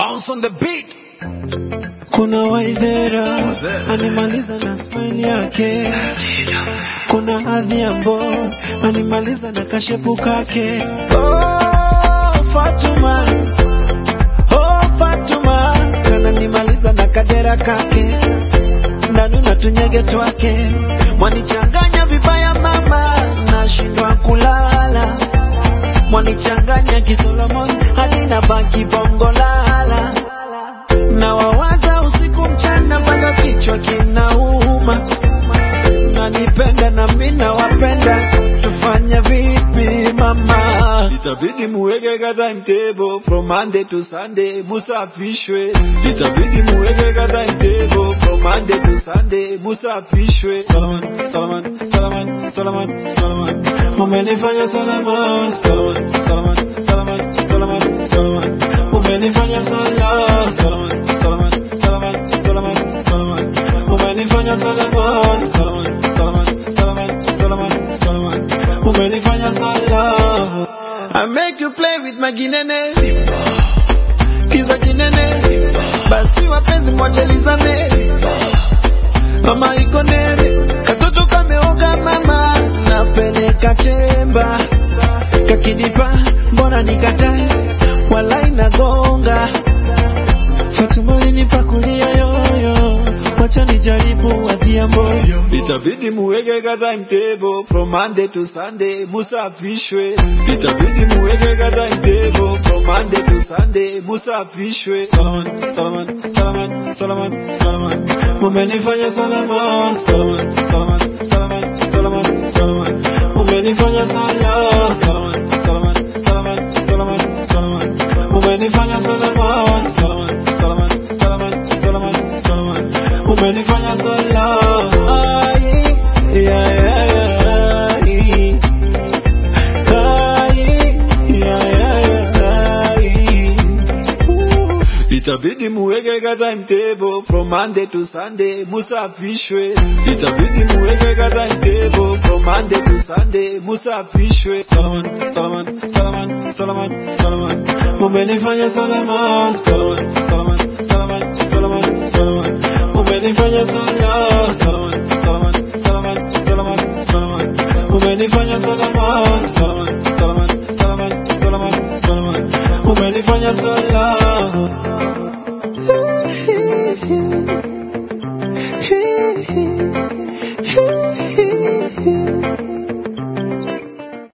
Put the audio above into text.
Bounce on the beat. Kuna Waithera animaliza na smile yake, kuna Adhiambo animaliza na kashepu kake. Oh, Fatuma, oh, Fatuma kananimaliza na kadera kake, ndanu na tunyege twake, mwanichanganya vibaya mama, nashindwa kulala, mwanichanganya kisolomon hadi na baki bongo lala na wawaza usiku mchana mpaka kichwa kinauma. Nanipenda na mimi nawapenda, tufanye vipi mama? Itabidi muweke ka timetable from Monday to Sunday, musafishwe. Itabidi muweke ka timetable from Monday to Sunday, musafishwe. Salaman, Salaman, Salaman, Salaman, Salaman, umenifanya Salaman, Salaman, Salaman, Salaman, Salaman, Salaman, umenifanya Salaman, Salaman, Salaman, Salaman, Salaman, Salaman, umenifanya Salaman, Salaman, Salaman, Salaman, Salaman, Salaman, umenifanya Salaman. I make you play with my ginene kiza kinene basi wapenzi mwachelizame mama iko nene katoto kameoga mama napeleka chemba kakinipa mbona nikatae wala inagonga Fatuma linipa kulia yoyo wacha nijaribu adhiambo itabidi muweke ka timetable from Monday to Sunday musafishwe itabidi muweke ka timetable from Monday to Sunday musafishwe Salaman Salaman Salaman Salaman Salaman umenifanya Salaman Salaman Salaman Salaman Salaman Salaman umenifanya Salaman Salaman Salaman Salaman Salaman Salaman umenifanya Salaman Salaman Salaman Salaman Salaman Salaman umenifanya Salaman Ai, ya, ya, ya, ai. Ai, ya, ya, ya, ai. Ooh. Itabidi muweke ka timetable from Monday to Sunday, musafishwe. Itabidi muweke ka timetable from Monday to Sunday, musafishwe. Salaman, Salaman, Salaman, Salaman, Salaman. Umenifanya Salaman, Salaman, Salaman, Salaman, Salaman, Salaman. Umenifanya Salaman, Salaman, Salaman, Salaman, Salaman, Salaman. Umenifanya Salaman, Salaman, Salaman, Salaman, Salaman, Salaman. Umenifanya Salaman.